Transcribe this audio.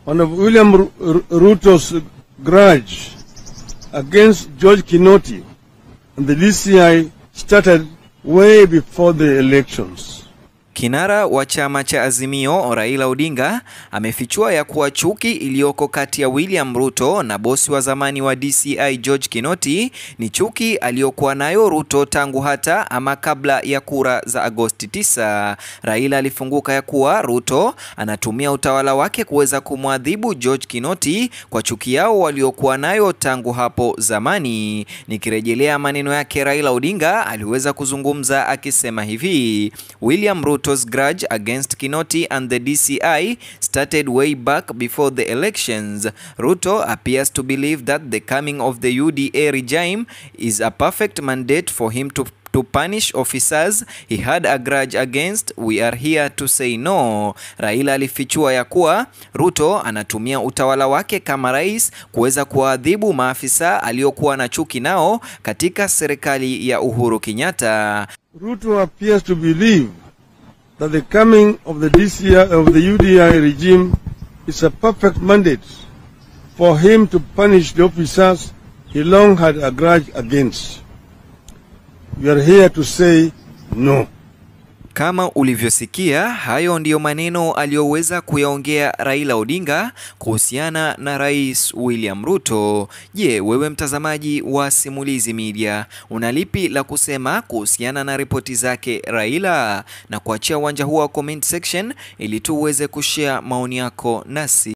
one of William Ru- Ru- Ruto's grudge against George Kinoti and the DCI started way before the elections. Kinara wa chama cha Azimio Raila Odinga amefichua ya kuwa chuki iliyoko kati ya William Ruto na bosi wa zamani wa DCI George Kinoti ni chuki aliyokuwa nayo Ruto tangu hata ama kabla ya kura za Agosti 9. Raila alifunguka ya kuwa Ruto anatumia utawala wake kuweza kumwadhibu George Kinoti kwa chuki yao waliokuwa nayo tangu hapo zamani. Nikirejelea maneno yake, Raila Odinga aliweza kuzungumza akisema hivi: William Ruto's grudge against Kinoti and the DCI started way back before the elections. Ruto appears to believe that the coming of the UDA regime is a perfect mandate for him to to punish officers he had a grudge against. We are here to say no. Raila alifichua ya kuwa Ruto anatumia utawala wake kama rais kuweza kuwaadhibu maafisa aliokuwa na chuki nao katika serikali ya Uhuru Kenyatta. Ruto appears to believe that the coming of the DCI of the UDI regime is a perfect mandate for him to punish the officers he long had a grudge against. We are here to say no. Kama ulivyosikia, hayo ndiyo maneno aliyoweza kuyaongea Raila Odinga kuhusiana na Rais William Ruto. Je, wewe mtazamaji wa Simulizi Media, una lipi la kusema kuhusiana na ripoti zake Raila? Na kuachia uwanja huo wa comment section ili tu uweze kushare maoni yako nasi.